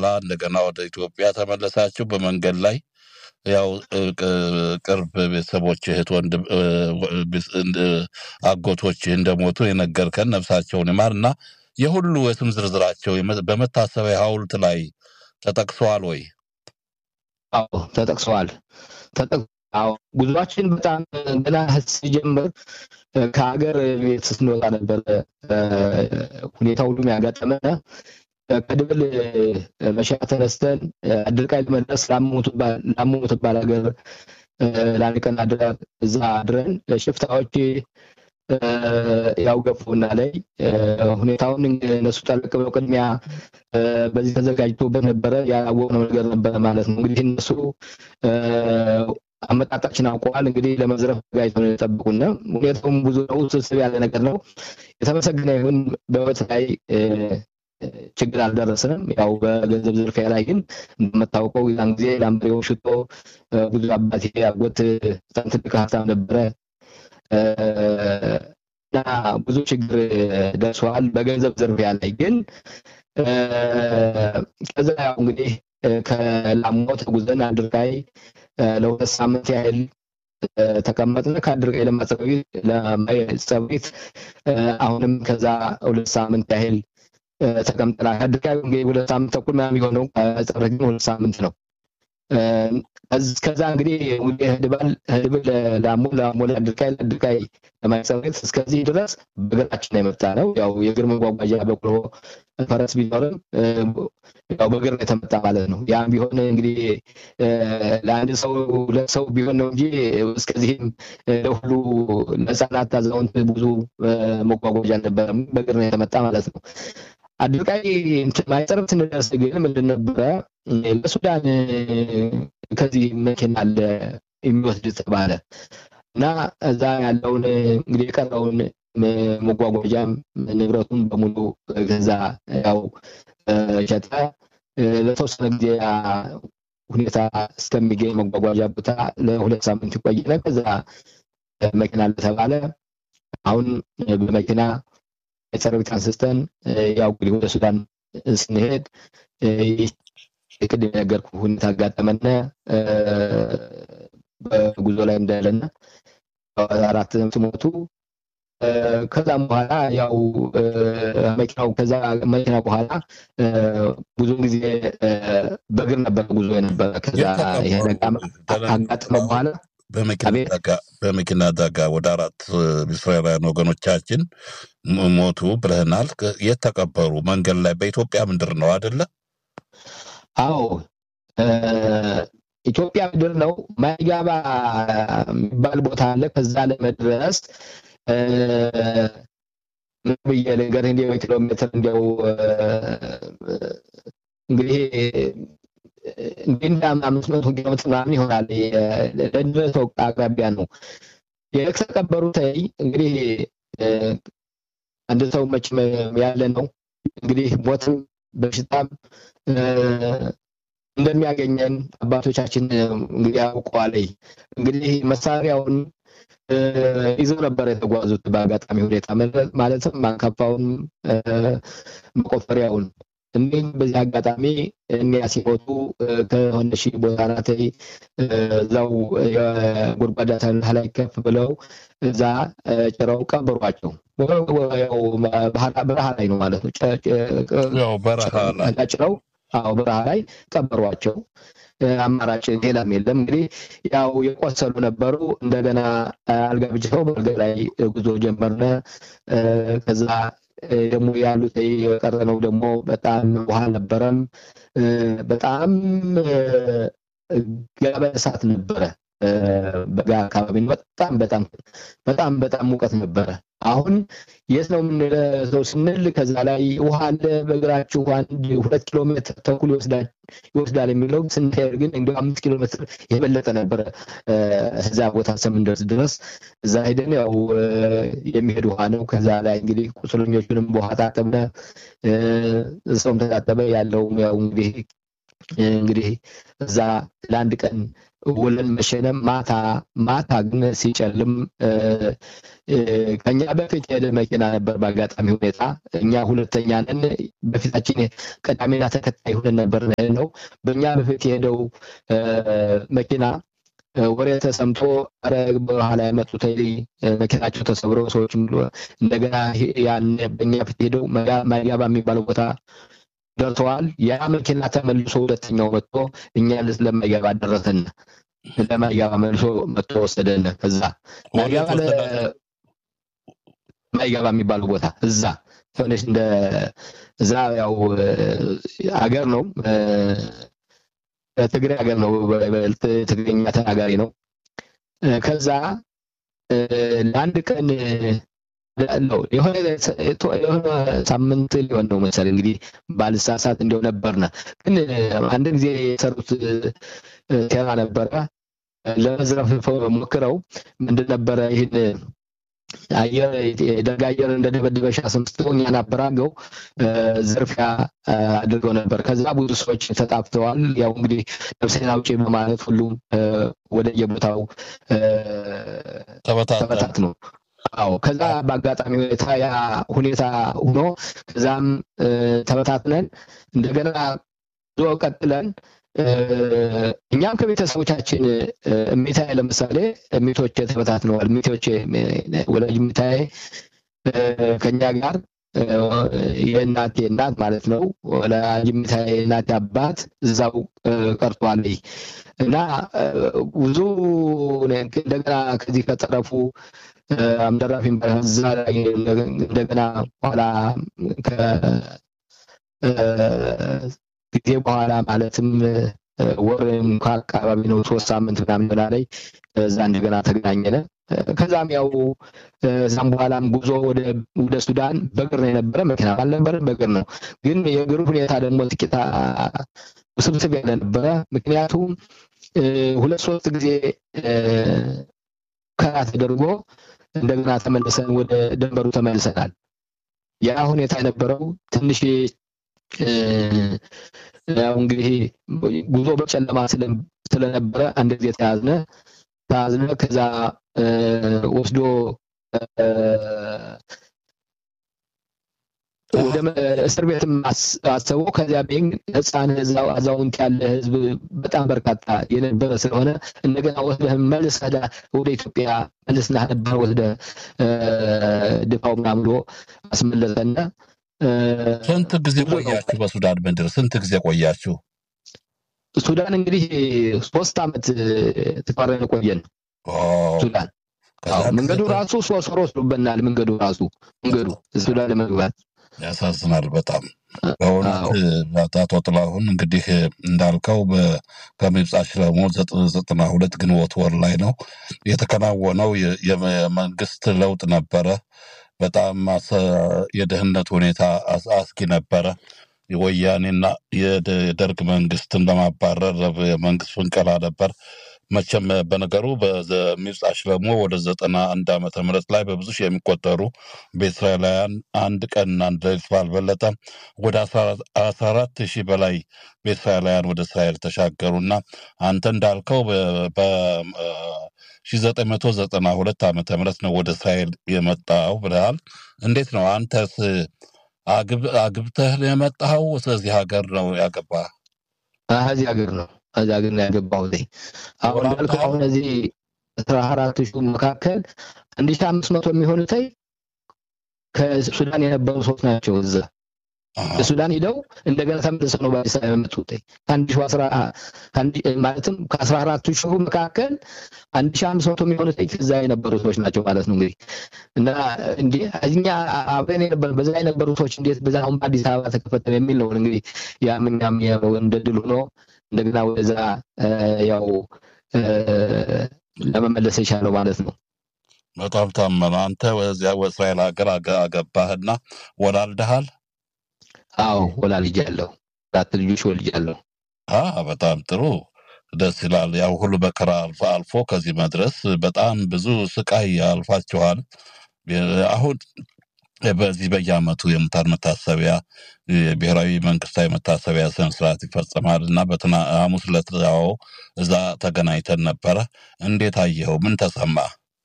በኋላ እንደገና ወደ ኢትዮጵያ ተመለሳችሁ። በመንገድ ላይ ያው ቅርብ ቤተሰቦች እህት፣ ወንድም፣ አጎቶች እንደሞቱ የነገርከን ነፍሳቸውን ይማር እና የሁሉ የስም ዝርዝራቸው በመታሰቢያ ሐውልት ላይ ተጠቅሰዋል ወይ? አዎ ተጠቅሰዋል። አዎ ጉዟችን በጣም ገና ሲጀምር ከሀገር ቤት ስንወጣ ነበረ ሁኔታ ሁሉም ያጋጠመን። ከድብል መሻ ተነስተን አድርቃይ ለመድረስ ላሙ ምትባል ሀገር ለአንድ ቀን እዛ አድረን ሽፍታዎች ያው ገፉና ላይ ሁኔታውን እነሱ ጠለቅ ብለው ቅድሚያ በዚህ ተዘጋጅቶበት ነበረ። ያላወቅነው ነገር ነበረ ማለት ነው። እንግዲህ እነሱ አመጣጣችን አውቀዋል። እንግዲህ ለመዝረፍ ተዘጋጅተው ነው የጠበቁና ሁኔታውም ብዙ ነው፣ ስብስብ ያለ ነገር ነው። የተመሰገነ ይሁን በህይወት ላይ ችግር አልደረስንም። ያው በገንዘብ ዝርፊያ ላይ ግን እንደምታውቀው ያን ጊዜ ላምበሬውን ሽጦ ብዙ አባቴ አጎት በጣም ትልቅ ሀብታም ነበረ እና ብዙ ችግር ደርሰዋል በገንዘብ ዝርፊያ ላይ ግን ከዛ ያው እንግዲህ ከላሞ ተጉዘን አድርጋይ ለሁለት ሳምንት ያህል ተቀመጥን። ከአድርጋይ ለማጸቢት አሁንም ከዛ ሁለት ሳምንት ያህል ተቀምጠናል። አድርጋይ እንግዲህ ሁለት ሳምንት ተኩል ምናምን የሆነው ጸብረት ግን ሁለት ሳምንት ነው። ከዛ እንግዲህ ህድባል ህድብል ላሞ ላሞ ለአድርጋይ ለአድርጋይ ለማይጸቤት እስከዚህ ድረስ በእግራችን የመጣ ነው። ያው የእግር መጓጓዣ በቅሎ ፈረስ ቢኖርም ያው በእግር ነው የተመጣ ማለት ነው። ያም ቢሆን እንግዲህ ለአንድ ሰው ሁለት ሰው ቢሆን ነው እንጂ እስከዚህም ለሁሉ ለህፃናት፣ አዛውንት ብዙ መጓጓዣ አልነበረም። በእግር ነው የተመጣ ማለት ነው። አድርቃይ ማይጸረብ ስንደርስ ግን ምንድን ነበረ ለሱዳን ከዚህ መኪና አለ የሚወስድ ተባለ እና እዛ ያለውን እንግዲህ የቀረውን መጓጓዣም ንብረቱን በሙሉ ገዛ ያው ሸጠ። ለተወሰነ ጊዜ ሁኔታ እስከሚገኝ መጓጓዣ ቦታ ለሁለት ሳምንት ይቆይነ። ከዛ መኪና እንደተባለ አሁን በመኪና የሰራዊት አንስተን ያው እንግዲህ ወደ ሱዳን ስንሄድ ቅድም የነገርኩ ሁኔታ አጋጠመነ። በጉዞ ላይ እንዳለና አራት ሲሞቱ ከዛም በኋላ ያው መኪናው ከዛ መኪና በኋላ ብዙውን ጊዜ በእግር ነበር ጉዞ የነበረ። ከዛ ይሄ አጋጠመ በኋላ በመኪና አደጋ ወደ አራት እስራኤላውያን ወገኖቻችን ሞቱ ብለህናል። የት ተቀበሩ? መንገድ ላይ በኢትዮጵያ ምድር ነው አደለ? አዎ ኢትዮጵያ ምድር ነው። ማይጋባ የሚባል ቦታ አለ። ከዛ ለመድረስ ምን ብዬ ልንገርህ፣ እንዲያው ኪሎ ሜትር እንዲያው እንግዲህ እንዲህ እንደ አምስት መቶ ኪሎ ሜትር ምናምን ይሆናል። ለድረስ አቅራቢያ ነው የተቀበሩት። እንግዲህ አንድ ሰው መቼም ያለ ነው እንግዲህ ሞትም በሽታም እንደሚያገኘን አባቶቻችን እንግዲህ ያውቀዋል። እንግዲህ መሳሪያውን ይዘው ነበር የተጓዙት በአጋጣሚ ሁኔታ ማለትም ማንከፋውን መቆፈሪያውን እንዲሁም በዚህ አጋጣሚ እኒያ ሲሞቱ ከሆነ ሺህ ቦታ ናት እዛው የጉድጓዳ ሰንህ ላይ ከፍ ብለው እዛ ጭረው ቀበሯቸው። በረሃ ላይ ነው ማለት ነው። ጭረው አዎ በረሃ ላይ ቀበሯቸው። አማራጭ ሌላም የለም። እንግዲህ ያው የቆሰሉ ነበሩ። እንደገና አልጋ ብጅተው በአልጋ ላይ ጉዞ ጀመርነ። ከዛ ደግሞ ያሉት የቀረነው ደግሞ በጣም ውሃ አልነበረም። በጣም ጋበ እሳት ነበረ። በጋ አካባቢ በጣም በጣም በጣም በጣም ሙቀት ነበረ። አሁን የት ነው የምንለው ስንል ከዛ ላይ ውሃ አለ በእግራችሁ አንድ ሁለት ኪሎ ሜትር ተኩል ይወስዳል የሚለው ስንሄድ ግን እንዲ አምስት ኪሎ ሜትር የበለጠ ነበረ። እዛ ቦታ እስከምንደርስ ድረስ እዛ ሄደን ያው የሚሄድ ውሃ ነው። ከዛ ላይ እንግዲህ ቁስለኞቹንም በውሃ ታጠብነ፣ ሰውም ተታጠበ። ያለውም ያው እንግዲህ እንግዲህ እዛ ለአንድ ቀን ውለን መሸነም ማታ ማታ ግን ሲጨልም ከኛ በፊት የሄደ መኪና ነበር። በአጋጣሚ ሁኔታ እኛ ሁለተኛ ነን። በፊታችን ቀዳሚና ተከታይ ሆነን ነበር ነው። በእኛ በፊት የሄደው መኪና ወሬ ተሰምቶ ኧረ በኋላ የመጡት መኪናቸው ተሰብሮ ሰዎች እንደገና ያን በእኛ ፊት ሄደው ማይጋባ የሚባለው ቦታ ደርሰዋል። ያ መኪና ተመልሶ ሁለተኛው መጥቶ እኛ ለማይጋባ ደረሰን። ለማይጋባ መልሶ መጥቶ ወሰደን። ከዛ ማይጋባ ማይጋባ የሚባለው ቦታ እዛ ሆነች እንደ እዛ ያው አገር ነው ትግራይ ሀገር ነው። ትግርኛ ተናጋሪ ነው። ከዛ ለአንድ ቀን ነው የሆነ ሳምንት ሊሆን ነው መሰለኝ እንግዲህ ባልሳሳት እንዲያው ነበርነ። ግን አንድ ጊዜ የሰሩት ሴራ ነበረ። ለመዝረፍ ሞክረው ምንድን ነበረ ይህን አየር የደርግ አየር እንደደበደበ አስመስለው እኛን አበራገው ዝርፊያ አድርገው ነበር። ከዛ ብዙ ሰዎች ተጣፍተዋል። ያው እንግዲህ ነፍሴን አውጪ በማለት ሁሉም ወደ የቦታው ተበታት ነው። አዎ ከዛ በአጋጣሚ ሁኔታ ያ ሁኔታ ሆኖ ከዛም ተበታትነን እንደገና ዞ ቀጥለን እኛም ከቤተሰቦቻችን እሚታይ ለምሳሌ እሚቶቼ ተበታትነዋል። እሚቶቼ ወላጅ እሚታይ ከኛ ጋር የእናቴ እናት ማለት ነው። ወላጅ እሚታይ እናቴ አባት እዛው ቀርቷል እና ብዙ እንደገና ከዚህ ከጠረፉ አምደራፊን በዛ ላይ እንደገና በኋላ ጊዜ በኋላ ማለትም ወር እንኳ አካባቢ ነው ሶስት ሳምንት ምናምን በላ ላይ እዛ እንደገና ተገናኘነ። ከዛም ያው እዛም በኋላም ጉዞ ወደ ሱዳን በእግር ነው የነበረ፣ መኪና አልነበረ፣ በእግር ነው። ግን የእግሩ ሁኔታ ደግሞ ጥቂት ውስብስብ ያለ ነበረ። ምክንያቱም ሁለት ሶስት ጊዜ ከራ ተደርጎ እንደገና ተመልሰን ወደ ደንበሩ ተመልሰናል። ያ ሁኔታ የነበረው ትንሽ ያው እንግዲህ ጉዞ በጨለማ ስለነበረ አንድ ጊዜ ተያዝነ ተያዝነ። ከዛ ወስዶ ወደ እስር ቤትም አሰበው። ከዚያ ቤን ህፃን፣ አዛውንት ያለ ህዝብ በጣም በርካታ የነበረ ስለሆነ እንደገና ወስደህ መልስ ወደ ኢትዮጵያ መልስና ነበር ወስደ ድፋው ምናምን ብሎ አስመለሰና ስንት ጊዜ ቆያችሁ በሱዳን ምድር? ስንት ጊዜ ቆያችሁ? ሱዳን እንግዲህ ሶስት ዓመት ተቃረን ቆየን። ሱዳን መንገዱ ራሱ ሶስት ወር ወስዶብናል። መንገዱ ራሱ መንገዱ ሱዳን ለመግባት ያሳዝናል በጣም በእውነት አቶ ጥላሁን እንግዲህ እንዳልከው ከምብጻ ሽለሞ ዘጠና ሁለት ግንቦት ወር ላይ ነው የተከናወነው የመንግስት ለውጥ ነበረ። በጣም የደህንነት ሁኔታ አስጊ ነበረ። የወያኔና የደርግ መንግስትን ለማባረር የመንግስት ፍንቀላ ነበር። መቼም በነገሩ በሚብጻ ሽለሞ ወደ ዘጠና አንድ ዓመተ ምህረት ላይ በብዙ ሺህ የሚቆጠሩ በእስራኤላውያን አንድ ቀን አንድ ሌሊት ባልበለጠ ወደ አስራ አራት ሺህ በላይ በእስራኤላውያን ወደ እስራኤል ተሻገሩና አንተ እንዳልከው በ1992 ዓመተ ምህረት ነው ወደ እስራኤል የመጣው ብለሃል። እንዴት ነው አንተስ አግብተህ ነው የመጣኸው? ስለዚህ ሀገር ነው ያገባህ? እዚህ ሀገር ነው እዚህ ሀገር ነው ያገባሁት። አሁን እንዳልከው አሁን እዚህ አስራ አራት ሺህ መካከል አንድ ሺህ አምስት መቶ የሚሆኑት ከሱዳን የነበሩ ሰዎች ናቸው እዛ ሱዳን ሂደው እንደገና ተመልሰው ነው በአዲስ አበባ የመጡት። ከአንድ ሺህ አስራ ማለትም ከአስራ አራቱ ሺሁ መካከል አንድ ሺህ አምስት መቶ የሚሆኑት እዛ የነበሩ ሰዎች ናቸው ማለት ነው። እንግዲህ እና እንዲህ እኛ አብረን የነበሩ በዛ የነበሩ ሰዎች እንዴት በዛ አሁን በአዲስ አበባ ተከፈተ የሚል ነው እንግዲህ ያም እኛም እንደ ድል ሆኖ እንደገና ወደዛ ያው ለመመለስ የቻለው ማለት ነው። በጣም ታመነ። አንተ ወዚያ እስራኤል ሀገር አገባህና ወላልደሃል? አዎ ወላልጃለሁ። አራት ልጆች ወልጃለሁ። በጣም ጥሩ ደስ ይላል። ያው ሁሉ መከራ አልፎ አልፎ ከዚህ መድረስ በጣም ብዙ ስቃይ አልፋችኋል። አሁን በዚህ በየዓመቱ የሙታን መታሰቢያ ብሔራዊ መንግስታዊ መታሰቢያ ስነስርዓት ይፈጸማል እና በትና ሐሙስ ዕለት ያው እዛ ተገናኝተን ነበረ። እንዴት አየኸው? ምን ተሰማ?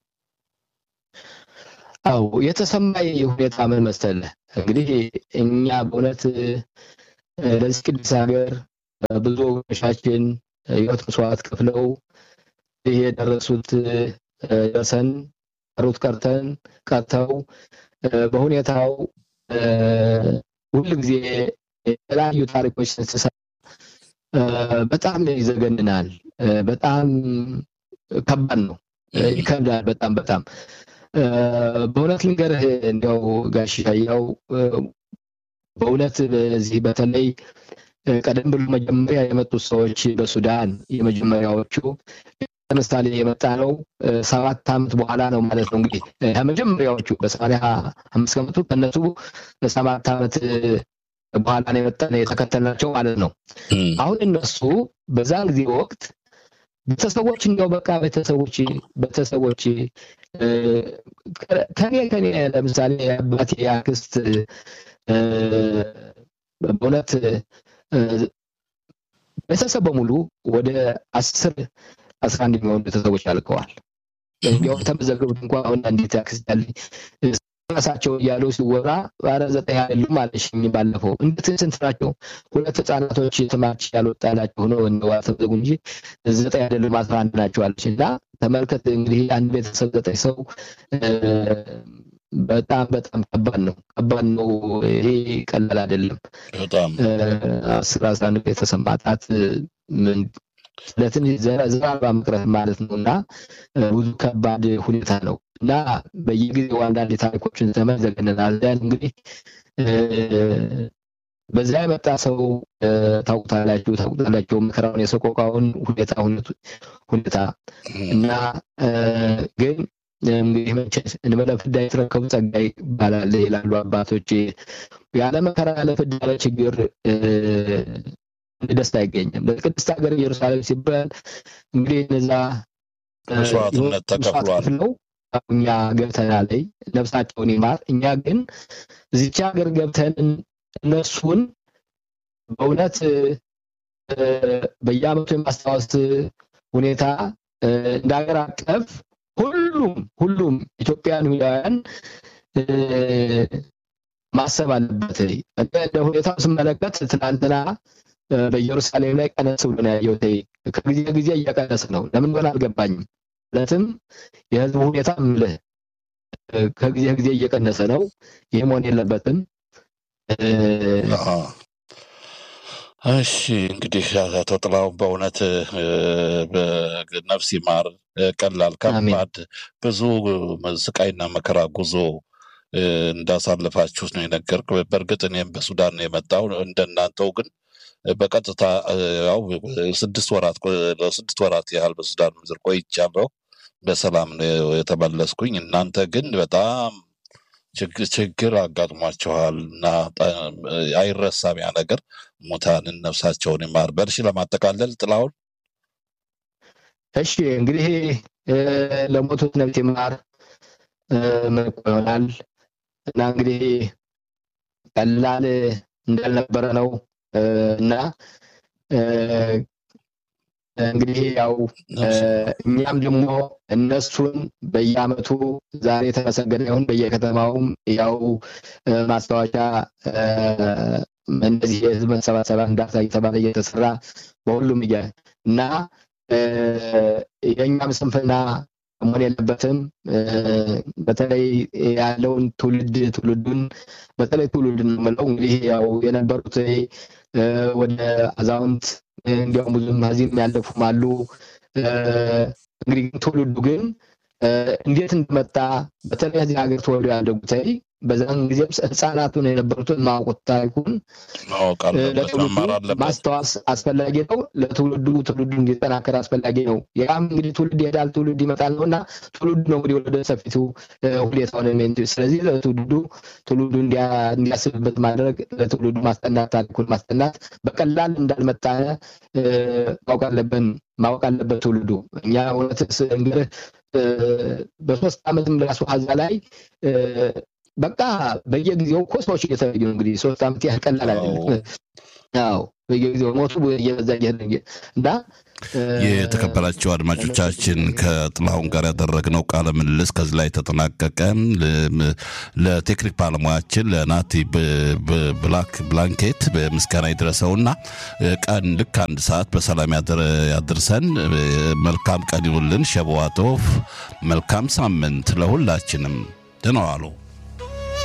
አው የተሰማኝ ሁኔታ ምን መሰለህ? እንግዲህ እኛ በእውነት ለዚህ ቅዱስ ሀገር ብዙ ወገኖቻችን ህይወት መስዋዕት ከፍለው ይህ የደረሱት ደርሰን ቀሩት ቀርተን ቀርተው በሁኔታው ሁል ጊዜ የተለያዩ ታሪኮች ስንሰማ በጣም ይዘገንናል። በጣም ከባድ ነው፣ ይከብዳል። በጣም በጣም በእውነት ልንገርህ እንዲያው ጋሽ ያው በእውነት በዚህ በተለይ ቀደም ብሎ መጀመሪያ የመጡት ሰዎች በሱዳን የመጀመሪያዎቹ ለምሳሌ የመጣ ነው ሰባት ዓመት በኋላ ነው ማለት ነው። እንግዲህ ከመጀመሪያዎቹ በሰማንያ አምስት ከመጡ ከእነሱ ሰባት ዓመት በኋላ ነው የመጣ የተከተልናቸው ማለት ነው። አሁን እነሱ በዛን ጊዜ ወቅት ቤተሰቦች እንዲያው በቃ ቤተሰቦች ቤተሰቦች ከኔ ከኔ ለምሳሌ አባቴ አክስት በእውነት ቤተሰብ በሙሉ ወደ አስር አስራ አንድ የሚሆኑ ቤተሰቦች አልቀዋል። እንዲያውም ተመዘገቡት እንኳ አሁን እንዴት ያክስት ያለኝ ራሳቸው እያሉ ሲወራ ኧረ ዘጠኝ አይደሉም አለሽኝ ባለፈው። እንዴት ስንት ናቸው? ሁለት ህጻናቶች ስማቸው ያልወጣላቸው ሆነው እንደው አልተመዘጉ እንጂ ዘጠኝ አይደሉም አስራ አንድ ናቸው አለች እና ተመልከት እንግዲህ አንድ ቤተሰብ ዘጠኝ ሰው በጣም በጣም ከባድ ነው። ከባድ ነው። ይሄ ቀላል አይደለም። በጣም አስር አስራ አንድ ቤተሰብ ማጣት ምን ስለትን ዘራባ መቅረት ማለት ነው እና ብዙ ከባድ ሁኔታ ነው እና በየጊዜው አንዳንድ ታሪኮችን ዘመን ዘገነናል። እንግዲህ በዛ የመጣ ሰው ታውቁታላችሁ ታውቁታላችሁ መከራውን የሰቆቃውን ሁኔታ ሁኔታ እና ግን እንግዲህ መቼስ እንበለ ፍዳ የተረከቡ ጸጋ ይባላል ይላሉ አባቶች። ያለ መከራ ያለ ፍዳ ያለ ችግር ደስታ አይገኝም። ለቅድስት ሀገር ኢየሩሳሌም ሲባል እንግዲህ እነዛ መስዋዕትነት ተከፍሏል። ነው እኛ ገብተናል፣ ነፍሳቸውን ይማር። እኛ ግን እዚች ሀገር ገብተን እነሱን በእውነት በየዓመቱ የማስታወስ ሁኔታ እንደ ሀገር አቀፍ ሁሉም ሁሉም ኢትዮጵያን ሁያውያን ማሰብ አለበት። እንደ ሁኔታው ስመለከት ትናንትና በኢየሩሳሌም ላይ ቀነስ ብሎ ነው ያየሁት። ከጊዜ ጊዜ እየቀነስ ነው። ለምን ሆነ አልገባኝም። ማለትም የህዝቡ ሁኔታ ምልህ ከጊዜ ጊዜ እየቀነሰ ነው። ይህ መሆን የለበትም። እሺ እንግዲህ አቶ ጥላሁን በእውነት ነፍስ ይማር። ቀላል ከባድ ብዙ ስቃይና መከራ ጉዞ እንዳሳለፋችሁት ነው የነገርክ። በእርግጥ እኔም በሱዳን ነው የመጣው እንደናንተው ግን በቀጥታ ያው ስድስት ወራት ለስድስት ወራት ያህል በሱዳን ምድር ቆይቻለሁ። በሰላም ነው የተመለስኩኝ። እናንተ ግን በጣም ችግር አጋጥሟቸዋል እና አይረሳም ያ ነገር። ሙታንን ነፍሳቸውን ይማር። በርሺ ለማጠቃለል ጥላሁን እሺ እንግዲህ ለሞቱት ነፍስ ይማር ምን ይሆናል እና እንግዲህ ቀላል እንዳልነበረ ነው እና እንግዲህ ያው እኛም ደግሞ እነሱን በየዓመቱ ዛሬ የተመሰገነ ይሁን በየከተማውም ያው ማስታወሻ እንደዚህ የህዝብ መሰባሰቢያ እንዳርሳ እየተባለ እየተሰራ በሁሉም እያ እና የእኛም ስንፍና መሆን የለበትም። በተለይ ያለውን ትውልድ ትውልዱን በተለይ ትውልድ ነው የምለው እንግዲህ ያው የነበሩት ወደ አዛውንት እንዲያውም ብዙም እዚህም ያለፉም አሉ። እንግዲህ ትውልዱ ግን እንዴት እንደመጣ በተለይ እዚህ ሀገር ተወልደው ያደጉት በዛን ጊዜም ህፃናቱን የነበሩትን ማወቁት ታሪኩን ማወቅ አለበት፣ መማር አለበት። ማስታወስ አስፈላጊ ነው። ለትውልዱ ትውልዱ እንዲጠናከር አስፈላጊ ነው። ያም እንግዲህ ትውልድ ይሄዳል፣ ትውልድ ይመጣል ነው እና ትውልዱ ነው እንግዲህ ወደ ሰፊቱ ሁኔታውን ስለዚህ ለትውልዱ ትውልዱ እንዲያስብበት ማድረግ ለትውልዱ ማስጠናት ታሪኩን ማስጠናት በቀላል እንዳልመጣ ማወቅ አለብን ማወቅ አለበት ትውልዱ። እኛ እውነት እንግዲህ በሶስት ዓመትም ራሱ ሀዛ ላይ በቃ በየጊዜው እኮ ሰዎች እየተለዩ ነው። እንግዲህ ሶስት ዓመት ያህል ቀላል አይደለም። አዎ በየጊዜው ሞቱ እየበዛ እየሄደ እና የተከበራቸው አድማጮቻችን ከጥላሁን ጋር ያደረግነው ቃለ ምልልስ ከዚህ ላይ ተጠናቀቀ። ለቴክኒክ ባለሙያችን ለናቲ ብላክ ብላንኬት ምስጋና ይድረሰውና ቀን ልክ አንድ ሰዓት በሰላም ያድርሰን። መልካም ቀን ይሁንልን። ሸበዋቶፍ መልካም ሳምንት ለሁላችንም። ደህና ዋሉ።